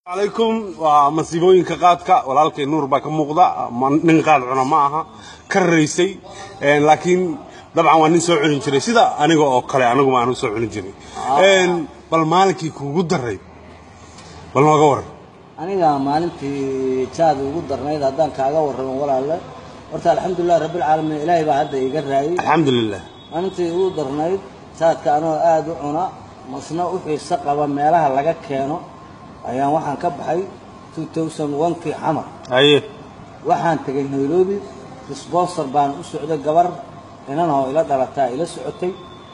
calaykum waa masiibooyinka qaadka walaalkay nuur baa ka muuqda ma- nin qaad cuna ma aha ka raysay Een, laakiin dabcan waa nin soo cunin jiray sida aniga oo kale aniguma aanu soo cunin jiray Een, bal maalinkii kuugu daray bal nooga waran aniga maalintii jaad ugu darnayd haddaan kaaga warramo walaalle horta alxamdulilah rabbilcaalamiin ilaahay baa hadda iga raayay alxamdulilah maalintii ugu darnayd jaadka anoo aada u cuna masna u xiiso qaba meelaha laga keeno ayaan waxaan ka baxay 2001kii xamar haye waxaan tegay nairobi sponsor baan u socday gabar inan oo ila dhalataa ila socotay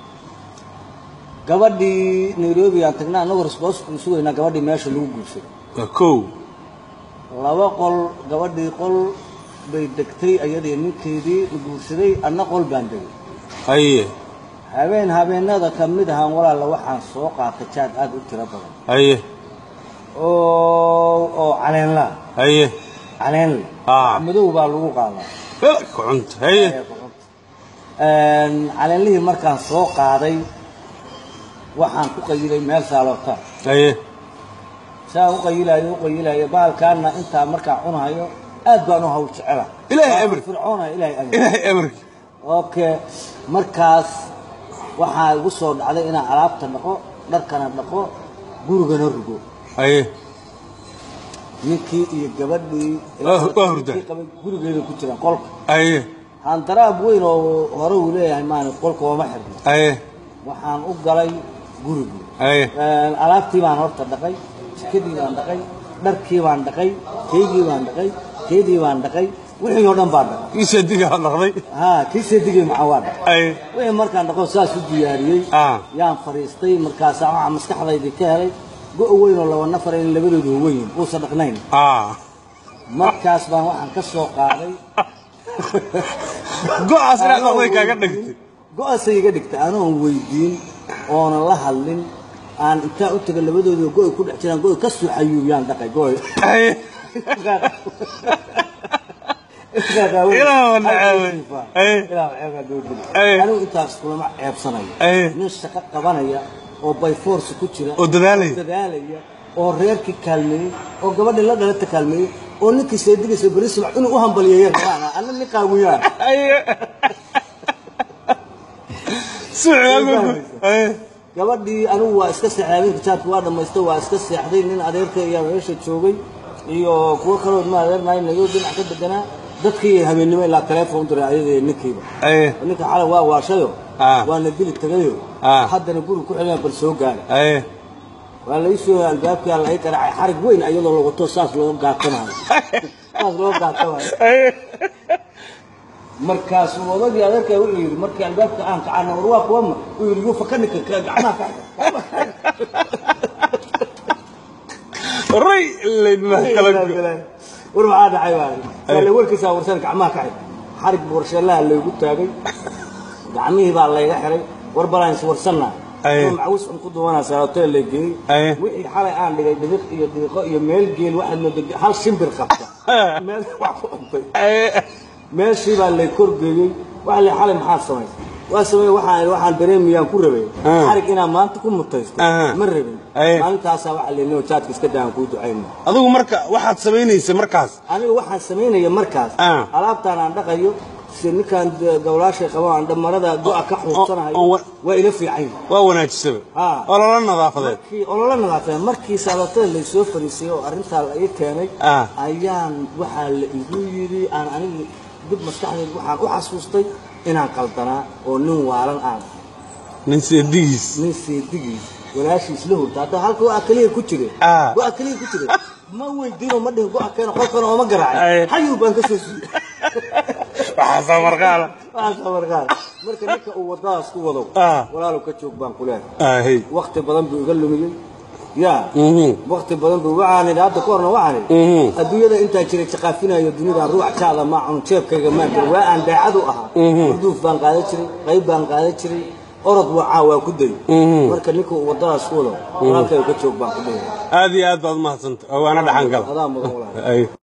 gabadhii nairobi aan tagnay annagoo sponsor u sugaynaa gabadhii meesha lagu guursaday waa kow laba qol gabadhii qol bay degtay ayadii ninkeedii la guursaday anna qol baan degay haye habeen habeenada ka mid ahaan walaalla waxaan soo qaatay jaad aad u tiro badan haye oo oo caleenla haye caleenle Ah. madow baa lagu qaadaa Eh, kucunta haye Een, caleenlihii markaan soo qaaday waxaan ku qayilay meel saaloota haye saa u qayilayo u qayilayo bahalkaana intaa markaan cunayo aad baan u hawl jecela Ilaahay Waa amri. fircoona ilaahay amri ilaahay amarkii okay markaas waxaa igu soo dhacday inaan alaabta dhaqo dharkana dhaqo gurigana rugo haye ninkii iyo gabadhii Waa- waa hurdaa. ninkii qabay gurigeeda ku jiraan qolka haye handaraab weyn oo hore uu leeyahay maani qolka ooma xirno haye waxaan u galay gurigii haye Een, alaabtii baan horta dhaqay jikadii baan dhaqay dharkii baan dhaqay keygii baan dhaqay keydii baan dhaqay wixii oo dhan baan dhaqay kiisa digaa dhaqday haa kii seedigii maxaa waa dhaqay haye wixii markaan dhaqo saas u diyaariyey Ah. yaan fadhiistay markaasaa waxaa maskaxdaydii ka helay go' weyn oo laba nafar in labadoodu weyn uusan dhaqnayn ah markaas baan waxaan ka soo qaaday go'aas inaad dhaqday kaaga dhigtay go-aasay iga dhigtay anoon weydiin oonan la hadlin aan intaan u taga labadoodu go'y ku dhex jiraan go'y ka suuxayuu yaan dhaqay go'y haye Ilaa waa nacaaway. Aye. Aye. anigu intaas kulama ceebsanayo Aye. nin shaqo qabanaya oo by force ku jira oo dadaalaya dadaalaya oo reerkii kaalmeeyey oo gabadhii la dhalata kaalmeeyey oo ninkii seedigaysa beri subax inuu u hambaliyeeyeen rabaan anna nin qaawiyaan haye suuxaagu haye gabadhii anigu waa iska seexday habeenka jaadka waa dhammaystay waa iska seexday nin adeerka ayaa meesha joogay iyo kuwo kaloo ma adeernaay nagoo dhinac ka deganaa dadkii habeennimo ilaa teleefon diray ayada iyo ninkiiba haye ninka xalay waa waashayo Ah. waana dili tagayo Ah. haddana guri ku xilina bal soo gaara haye waa la isoo albaabkaa la ii qaracay xarig weyn iyadoo la wato saas loo gaatanayo saas loo gaatanayo haye markaasuu odagii adeerkaa wuxuu yidhi markii albaabka aan kacana war waa kuwama uu yidhi yuufa ka ninka gacmaha ka ray laydma kala go war maxaa dhacay baa sale warkiisaa warsan gacmaha ka xid xarig warsheelaha laygu taagay gacmihii baa layga xiray war balaan is warsanaa Aye. macawis un ku duwanaysaa hotel lay geeyey Aye. wixii xalay aan dhigay dhibiq iyo diiqo iyo meel geel waxaad moodaa hal shimbir qabta meel wax ku cuntay haye meeshii baa lay korgeeyey waxa lay xalay maxaad samaysay waa sameeyey waxaan waxaan dareemiyaan ku rabay Ah. xarig inaan maanta ku mutaysto Aha. ma rabin Aye. maalintaasaa waxaa leynoo jaadka iska daan kuu ducayna adigu marka waxaad samaynaysa markaas aniga waxaan samaynaya markaas Ah. alaabtaan aan dhaqayo si ninkaan de- gawlaashay qabo aan dhamarada go'a ka xuursanayo oo wa- waa ila fiican yihin waa wanaajisaba Ah. oo lala nadaafadeed markii olola nadaafeen markii saalotada laysoo fariisay oo arrintaa la ii keenay Ah. ayaan waxaa la igu yidhi aan aniga dib maskaxdeed waxaan u xasuustay inaan qaldanaa oo nin waalan aan nin seedigiis nin seedigiis walaashiis la hurta hadda halka go'a keliya ku jire Ah. go'a keliya ku jire ma weydiino ma dhihin go'a keena qolkana ooma garaacay Aye. xayuu baan ka soo siiyey waxaa soo marqaala waxaa markaan marka ninka uu wadadaas ku wado Ah. walaalow ka joog baan ku leeyahay ahey wakti badan buu iga lumiyey ya Mhm. wakti badan buu waxaan idhi hadda ka horna waxaan idhi Mhm. adduunyada intaan jiray jaqaafinayo dunida ruuc jaada ma cun jeebkayga maan jiray waa aan daacad u ahaa urduuf baan qaadan jiray qayb baan qaadan jiray orod wacaa waa ku day marka ninka uu wadadaas ku wado walaalkay ka joog baan ku leeyahay aad iyo aad baad umahadsanta oo waana dhaxan gala adaa mudan walaal Ay.